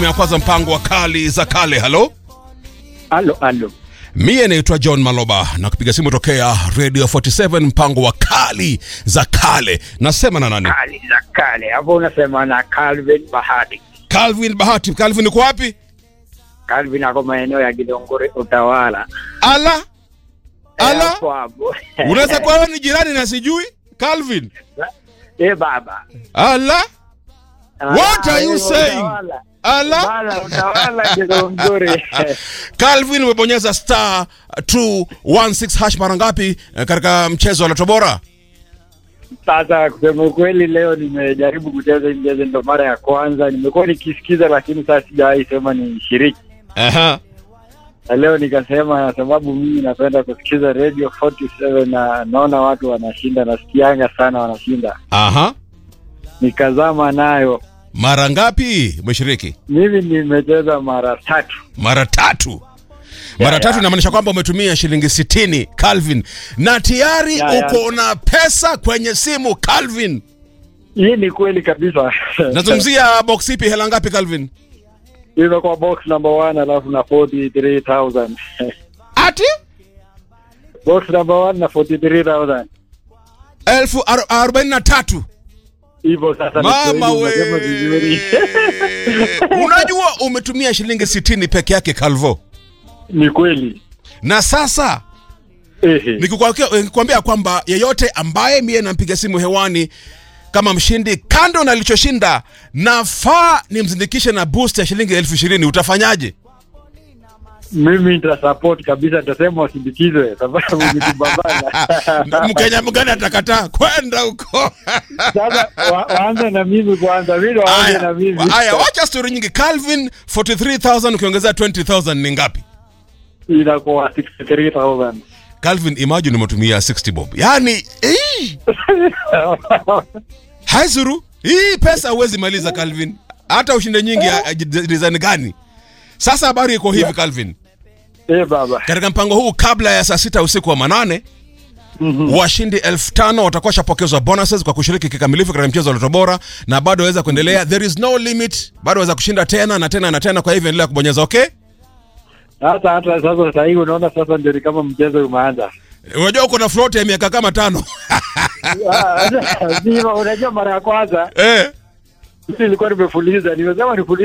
ya kwanza mpango wa kali za kale halo Alo, alo. mie naitwa john maloba na kupiga simu tokea radio 47 mpango wa kali za kale nasema na nani Kali za kale. Hapo unasema na Calvin Bahati. calvin bahati calvin uko wapi Calvin ako maeneo ya Gidongore Utawala. ala Eh, ala Hapo hapo. unaweza kuwa wewe ni jirani na sijui calvin Eh, baba. ala What are you Ah, saying? Utawala. ala Bala, Utawala Gidongore. calvin umebonyeza star 216 hash mara ngapi eh, katika mchezo wa lotobora Sasa kusema ukweli, leo nimejaribu kucheza hii mchezo, ndo mara ya kwanza. Nimekuwa nikisikiza, lakini sasa sijawahi sema ni shiriki Aha. na leo nikasema, sababu mimi napenda kusikiza radio 47 na naona watu wanashinda, nasikianga sana wanashinda, Aha. nikazama nayo. mara ngapi umeshiriki Mimi nimecheza mara tatu. mara tatu mara tatu inamaanisha kwamba umetumia shilingi sitini calvin na tayari Ya, ya. uko na pesa kwenye simu calvin Hii ni kweli kabisa. nazungumzia box ipi hela ngapi calvin Imekuwa box number one alafu na 43000 ati box number one na 43000 elfu ar- arobaini na tatu hivyo sasa. ni mama kweli, we unasema vizuri. unajua umetumia shilingi sitini peke yake calvo ni kweli. na sasa Ehe. Nikikwambia- nikikwambia kwamba yeyote ambaye mie nampiga simu hewani kama mshindi kando na alichoshinda nafaa nimzindikishe na boost ya shilingi elfu ishirini utafanyaje mimi nitasupport kabisa, nitasema wasindikizwe sababu ni kubabana. mkenya mgani atakataa kwenda huko Sasa wa, waanze na mimi kwanza, vile waanze na Aya, mimi. aya wacha stori nyingi calvin 43000 ukiongezea 20000 ni ngapi Inakuwa 63000 calvin imagine umetumia 60 bob yaani eh, haizuru hii pesa huwezi maliza calvin hata ushinde nyingi ya- ya design gani sasa habari iko hivi calvin Eh, baba. katika mpango huu kabla ya saa sita usiku wa manane Mhm. washindi elfu tano watakuwa washapokezwa bonuses kwa kushiriki kikamilifu katika mchezo wa loto bora na bado waweza kuendelea there is no limit bado waweza kushinda tena na tena na tena kwa hivyo endelea kubonyeza okay Sasa hata sasa sasa hivi unaona sasa ndio ni kama mchezo umeanza. unajua uko na float ya miaka kama tano Ah, Unajua mara ya kwanza eh. mimi nilikuwa nimefuliza, nimesema nifulize